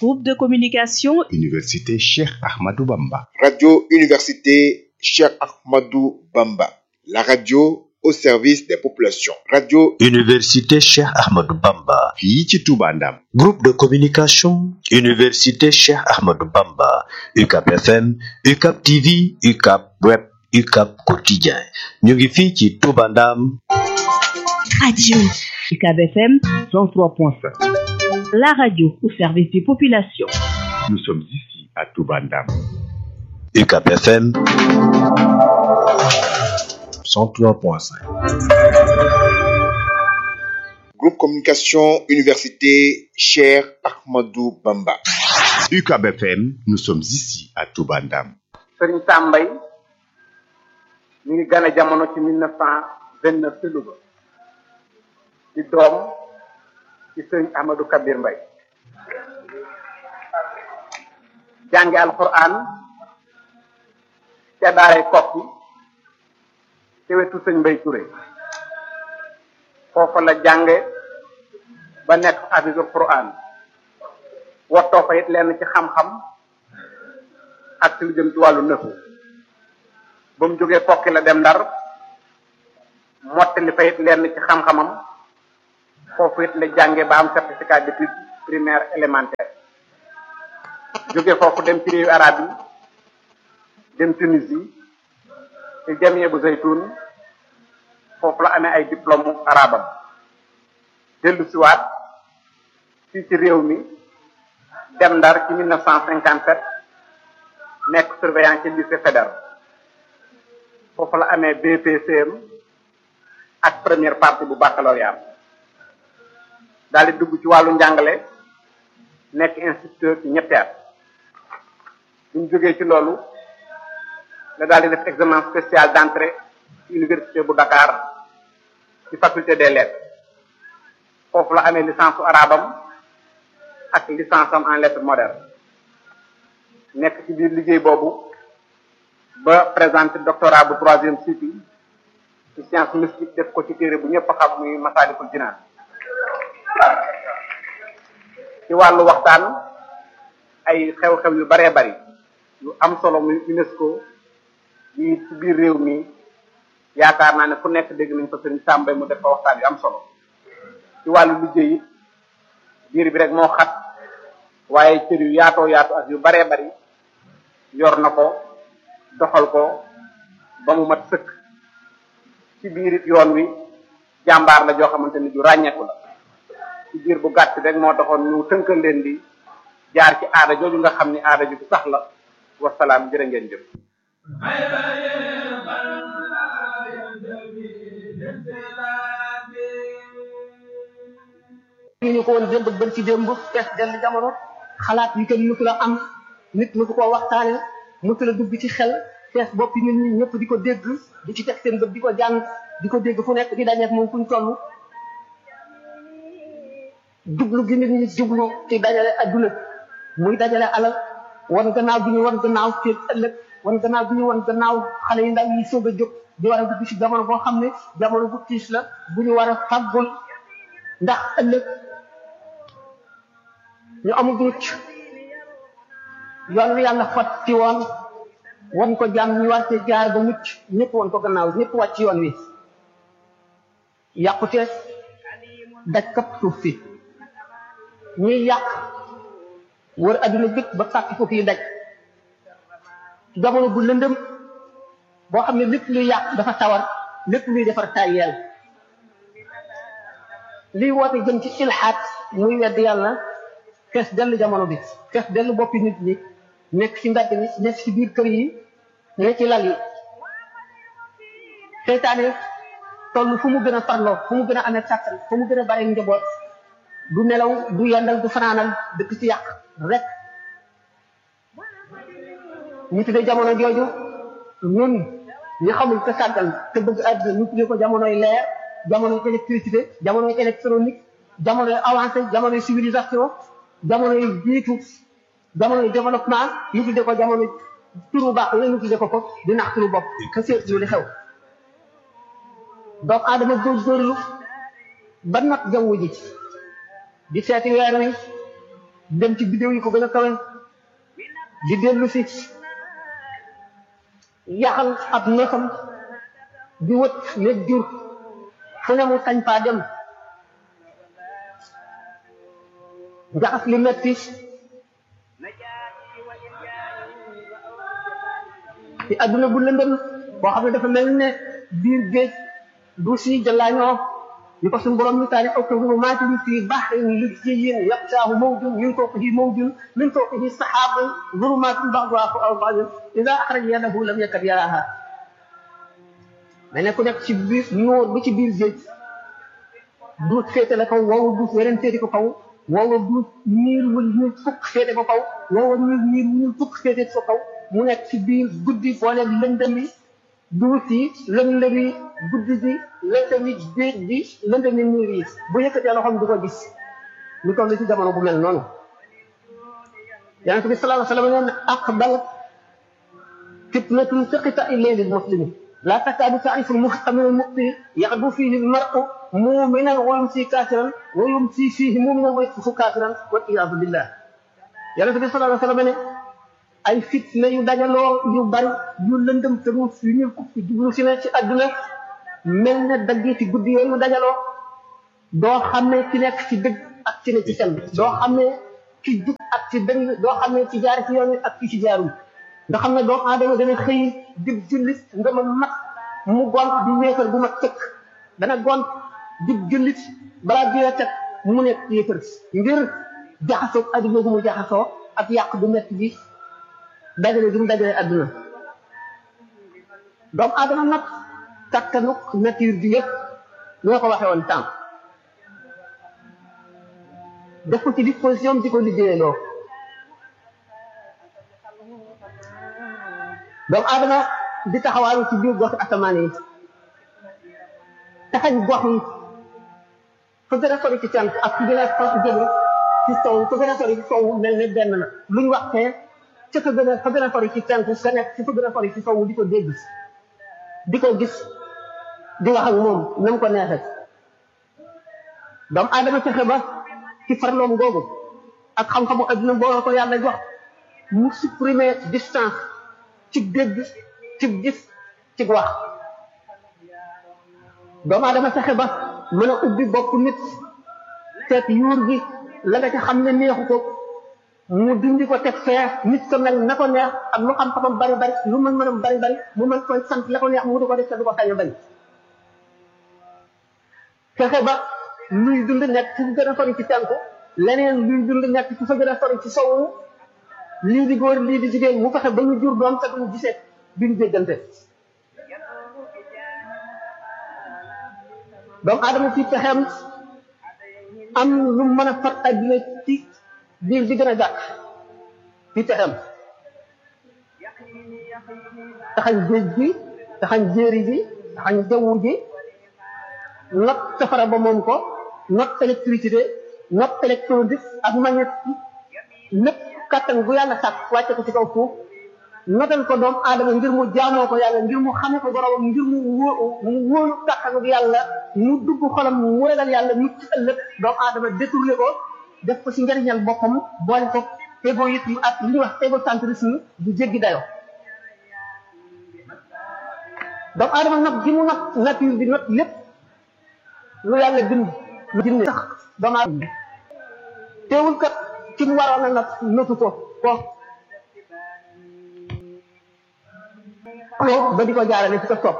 Groupe de communication Université Cheikh Ahmadou Bamba. Radio Université Cheikh Ahmadou Bamba. La radio au service des populations. Radio Université Cheikh Ahmadou Bamba. fii ci Touba Ndam. Groupe de communication Université Cheikh Ahmadou Bamba. UCAP FM, UCAP TV, UCAP Web, UCAP Quotidien. ñu ngi fii ci Touba Ndam. Radio UCAB FM 103.5. La radio au service des populations. Nous sommes ici à Touba Ndam. UCAP FM 103.5. Groupe Communication Université Cheikh Ahmadou Bamba. UCAB FM, nous sommes ici à Touba Ndam. sëriñ Sambay mi ngi gane jamono ci mille neuf cent vingt neuf ci Louga di doom ci sëriñ Ahmadou Kabir Mbay jànge alquran ca daaray kokki ci wetu sëñ Mbay Touré foofa la jànge ba nekk hafisul quran wottoo fa it lenn ci xam-xam ak ci lu jëm ci wàllu nëfu ba mu jógee kokki la dem ndar mottali fa it lenn ci xam-xamam foofu it la jànge ba am certificat d'études primaire élémentaire jóge foofu dem ci réewu arab yi dem Tunisie ci jamie bu zaytun foofu la amee ay diplôme arabam dellu siwaat fii ci réew mi dem ndar ci 1957 nekk surveillant ci lycée fédéral foofu la amee BPCM ak première partie bu baccalauréat daal di dugg ci wàllu njàngale nekk instituteur ci ñetti at bu ñu jógee ci loolu la daal di def examen spécial d'entrée ci université bu Dakar ci faculté des lettres foofu la amee licence su arabam ak licence am en lettres modernes nekk ci biir liggéey boobu ba présenté doctorat bu troisième cycle ci science mystique def ko ci téere bu ñëpp xam muy Masaalikul Jinaan ci wàllu waxtaan ay xew-xew yu baree bari yu am solo muy UNESCO yi ci biir réew mi yaakaar naa ne fu nekk dégg nañ fa sëriñ Sàmbay mu def fa waxtaan yu am solo ci wàllu liggéey it biir bi rek moo xat waaye cër yu yaatoo yaatu ak yu baree bari yor na ko doxal ko ba mu mat sëkk ci biir it yoon wi jàmbaar la joo xamante ni ju ràññeeku la ci biir bu gàtt rek moo taxoon ñu tënkal leen di jaar ci aada jooju nga xam ni aada ju sax la wasalaam jërë ngeen jëf ñu ko woon démb bën ci démb fees dell jamono xalaat yi kenn mësu la am nit mësu koo waxtaane mësu la dugg ci xel fees boppi nit ñi ñëpp di ko dégg di ci teg seen bët di ko jàng di ko dégg fu nekk di dajeek moom fuñ toll jublu gi nit ñi jublu ci dajale adduna muy dajale alal wan gannaaw bi ñu wan gannaaw ci ëllëg wan gannaaw bi ñu wan gannaaw xale yi ndaw yi soog a jóg di war a dugg ci jamono boo xam ne jamono bu tiis la bu ñu war a fàggul ndax ëllëg ñu amul mucc yoon wi yàlla xotti woon wan ko jàmm ñu war cee jaar ba mucc ñëpp wan ko gannaaw ñëpp wàcc yoon wi yàqute daj kap suuf si ñuy yàq wër adduna bépp ba fàkk foofu yi daj jamono bu lëndëm boo xam ne lépp luy yàq dafa tawar lépp luy defar tayeel liy woote jëm ci ilxaat muy wedd yàlla fees dell jamono bi fees dell boppi nit ñi nekk ci mbedd mi nekk ci biir kër yi nekk ci lal yi seytaane toll fu mu gën a farloo fu mu gën a amee kàttan fu mu gën a bare njaboot du nelaw du yendal du fanaanal dëkk ci yàq rek ñu tuddee jamono jooju ñun ñu xamul te sàggal te bëgg àdduna ñu tuddee ko jamonoy leer jamonoy électricité jamonoy électronique jamonoy avancé jamonoy civilisation jamonoy jiitu jamonoy développement ñu tuddee ko jamono turu baax la ñu tuddee ko ko di nax turu bopp ka seetlu li xew doomu aadama góorgóorlu ba nag jaww ji di seeti weer wi dem ci bidéew yi ko gën a kawe di dellu si yaxal ab neefam di wët nekk jur fu ne mu sañ faa dem jaxas li metti ci adduna bu lëndëm boo xam ne dafa mel ne biir géej du si jëlaañoo ni ko suñu borom misaali aw ko zulumatin fi bahrin lujjiyyin yaqshaahu mawjun min fawqihi mawjun min fawqihi sahaabun zulumatin ba'duha fawqa ba'din idha akhraja yadahu lam yakad yaraha mais ne ku nekk ci biir nuur bi ci biir géej duut féete la kaw woowu duut weneen féete ko kaw woowa duut niir wul ñuul fukk féete ko kaw woowa niir niir ñuul fukk féete ko kaw mu nekk ci biir guddi boole lëndëmi duut yi lëndëmi guddi gi lëndëmi géej gi lëndëmi niir yi bu yëkkatee loxoom du ko gis ñu toll ci jamono bu mel noonu yonente bi sallallahu alayhi wa sallam nee na aqbal fitnatun fiqita ilayli muslimi لا تكاد تعرف المحكم من المخطئ يغدو فيه المرء مؤمنا ويمسي كافرا ويمسي فيه مؤمنا ويصبح كافرا والعياذ بالله يا رسول الله صلى الله عليه وسلم ay fitna yu dajaloo yu bari yu lëndëm te mu yu ñu ko fi jublu si ne ci àdduna mel ne dagg ci guddi yooyu dajaloo doo xamee ci nekk ci dëgg ak ci ne ci fen doo xamee ci jub ak ci dëng doo xamee ci jaar ci yoon wi ak ci ci jaarul nga xam ne doomu aadama dana xëy di jullit nga ma mat mu gont di wéefar bu ma tëkk dana gont di jullit balaa biir teg mu nekk yéefar ngir jaxasoo adduna gu mu jaxasoo ak yàq bu metti bi dajale gi mu dajale adduna doomu aadama nag kattanuk nature bi yëpp ñoo ko waxee woon tànk def ko ci disposition di ko liggéeyaloo doomu aadama di taxawaalu ci biir gox asamaan yi taxañ gox yi fa gën a sori ci cant ak fi gën a sori jëme ci sow fa gën a sori ci sow mel ne benn na luñ waxtee ca fa gën a fa gën a sori ci cant sa nekk ci fa gën a sori ci sow di ko dégg di ko gis di wax ak moom na mu ko neexee doomu aadama fexe ba ci farloom googu ak xam-xamu adduna boo ko yàlla jox mu supprimer distance ci dégg ci gis ci wax doomu aadama fexe ba mën a ubbi bopp nit seet yuur gi la nga ca xam ne neexu ko mu dindi ko teg fee nit ko mel na ko neex ak lu xam-xamam bari bari lu mën mënam bari bari mu mën koy sant la ko neex mu du ko def te du ko sañ a bañ fexe ba luy dund nekk ci gën a sori ci tànku leneen luy dund nekk ci fa gën a sori ci sowu lii di góor lii di jigéen mu fexe ba ñu jur doom te duñu gisee duñu déggante doomu aadama ci pexeem am lu mën a fat adduna ci biir bi gën a gàtt ci pexeem taxañ géej gi taxañ jéeri gi taxañ jaww ji not safara ba moom ko not électricité not électronique ak magnétique lépp kattan bu yàlla sàkk wàcce ko ci kaw suuf notal ko doomu aadama ngir mu jaamoo ko yàlla ngir mu xame ko boromam ngir mu wó mu wóolu kattanu yàlla mu dugg xolam mu ragal yàlla mu ci ëllëg doomu aadama détourné ko def ko ci njariñal boppam boole ko égoïsme ak li ñuy wax égocentrisme bu jéggi dayo doomu aadama nag gi mu nag nature bi not lépp lu yàlla bind lu jinne sax doomu aadama teewul kat ci mu waroon a nag notu ko ko ba di ko jaarale ci ko topp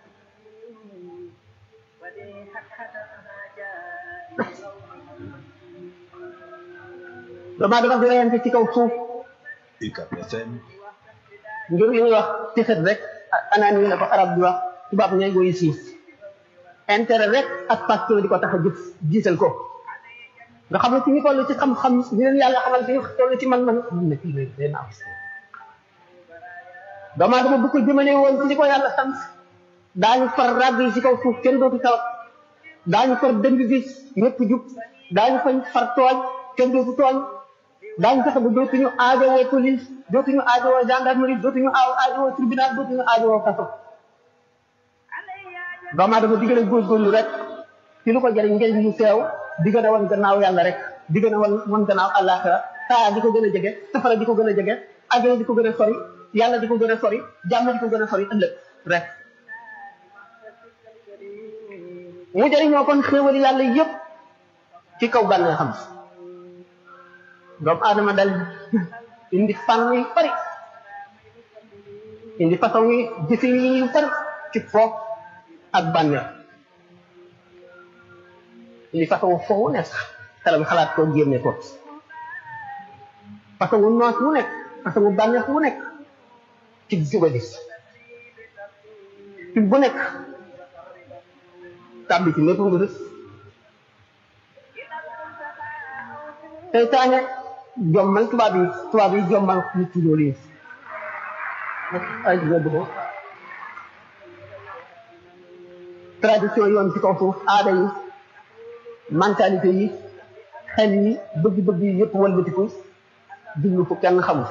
doomu aadama di reyante ci kaw suuf UCAB FM ngir li ñuy wax tixet rek anaan la ko arab di wax tubaab ñooy goyi siis intérêt rek ak passion di ko tax a jëf jiital ko nga xam ne ci ñu toll ci xam-xam di leen yàlla xamal fi toll ci man-man mun na kii day naaw doomu aadama bu ko jëmale woon ci li ko yàlla sant daañu far ràgg yi ci kaw suuf kenn dootu taw daañu far dëng gi ñëpp jub daañu fañ far tooñ kenn dootu tooñ daañu fexe ba dootuñu aajowoo police dootuñu aajowoo gendarmerie dootuñu aaw aajowoo tribunal dootuñu aajowoo kaso doomu aadama di gën a góorgóorlu rek ci lu ko jëriñ njëriñ lu teew di gën a wan gannaaw yàlla rek di gën a wan wan gannaaw àllaaxira saa di ko gën a jege safara di ko gën a jege àjjana di ko gën a sori yàlla di ko gën a sori jàmm di ko gën a sori ëllëg rek mu jëriñoo kon xéewali yàlla yëpp ci kaw bànnee xam doomu aadama dal indi fànn yu bari indi façon yi jëfin yi yu bari ci foofu ak bànneex indi façon foofu nekk xelam xalaat koo génne ko façon wu noos wu nekk façon wu bànneex wu nekk ci jubali ci bu nekk tàbbi ci lépp nga rës seytaane jommal tubaab yi tubaab yi jommal nit ci loolu yi ay dëgg ko tradition yoon ci kaw suuf aada yi mentalité yi xel yi bëgg-bëgg yi yëpp walbatiku jublu fu kenn xamul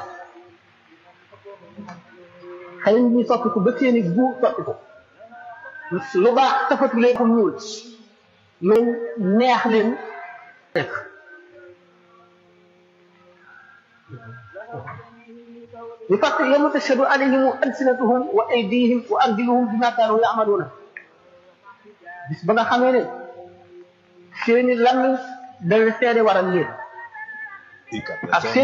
xel yi ñuy soppiku ba seeni gu soppiku lu baax tafatu leen ko ñuul lu neex leen nekk ñu fàtt yawma tashhadu alayhim alsinatuhum wa aydihim wa arjuluhum bima kaanu ya'maluna bis ba nga xamee ne seeni làmmiñ dana seede waral leen ak seen